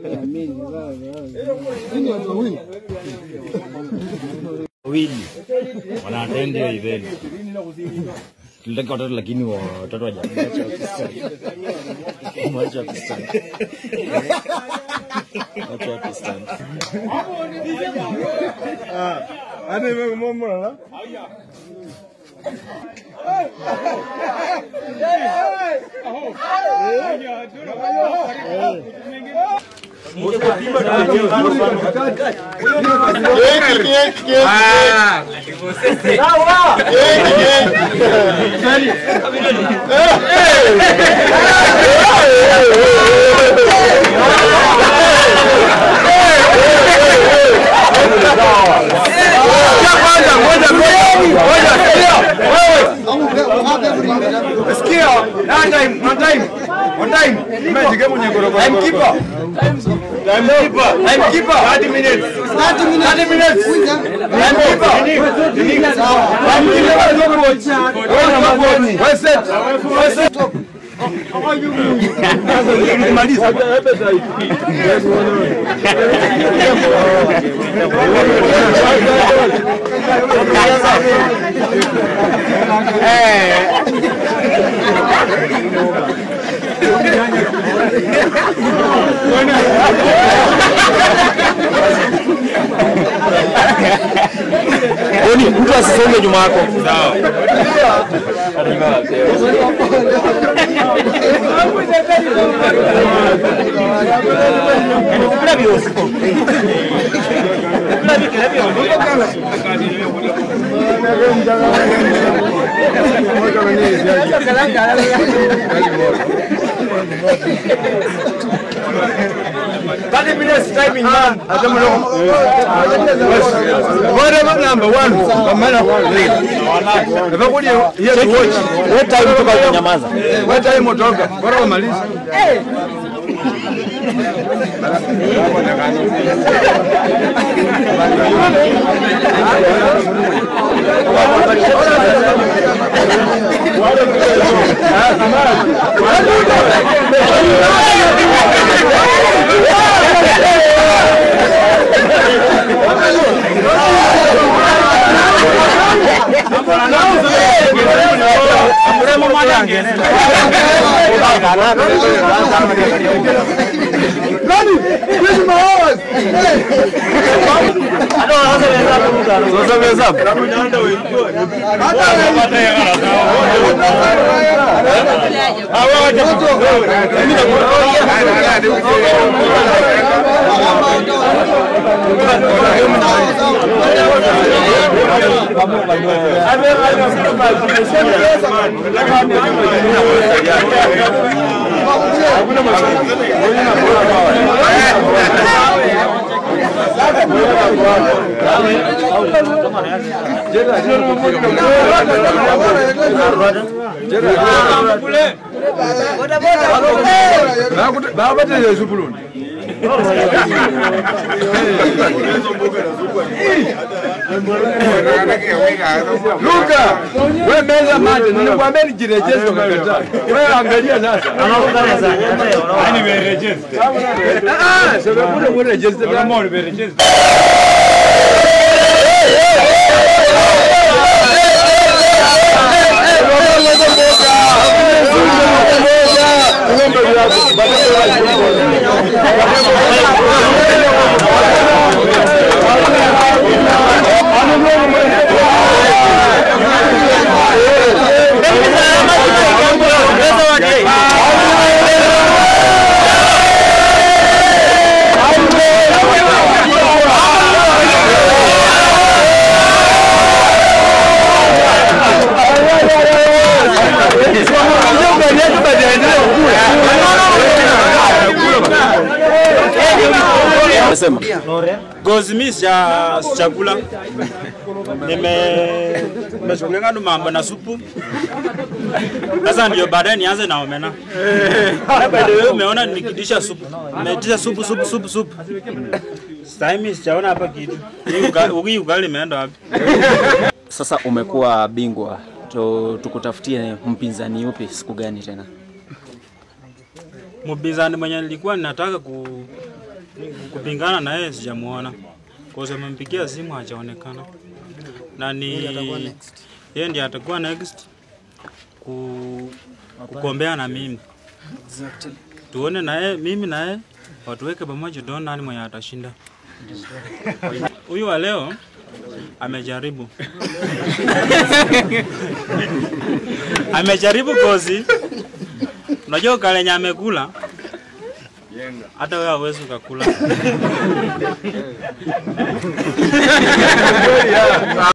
wawili wanaatendi hiyo event. Tulitaka watoto lakini wa- watoto wajamwacha mwacha Pakistan. Mwacha Pakistan. Hadi wewe mmoja na Sikia, one time, one time, one time. Umejike mwenye gorogoro. Time keeper. Time keeper. Time keeper. 30 minutes. 30 minutes. 30 minutes. Time keeper. Time keeper. Wewe na maboni. Wewe set. Wewe set. Maliza. Oni, mtu asisome nyuma yako. Thirty minutes timing man. Whatever number one. Kamera lead. Nafakuli here to watch. Wewe time toka kunyamaza. Wewe time utoka. Bora umalize. Sasa hesabu. Babatele supuluni. Luka, wewe meza mate, nilikwambia nijirejeshe ukakataa. Wewe angalia sasa. Yaani nimeregister. Ah, sasa kuna mrejeshe. Kama nimeregister. Sema. Gozimisha chakula nime nimeshughulika na mambo na supu. Sasa ndio baadaye nianze na omena. Na by the way umeona nimekidisha supu. Nimeitisha supu supu supu supu. Sasa mimi sijaona hapa kitu. Hii uga- Hii ugali imeenda wapi? Sasa umekuwa bingwa, to tukutafutie mpinzani upi siku gani tena? Mpinzani mwenye nilikuwa ninataka ku kupingana na yeye sijamuona, kwa sababu amempigia simu hajaonekana, na ni yeye ndiye atakuwa next ku, kukombea na mimi tuone na yeye, mimi na yeye watuweke pamoja, tuone nani mwenye atashinda. Huyu wa leo amejaribu amejaribu kozi. Unajua kalenye amekula hata wewe hauwezi ukakula.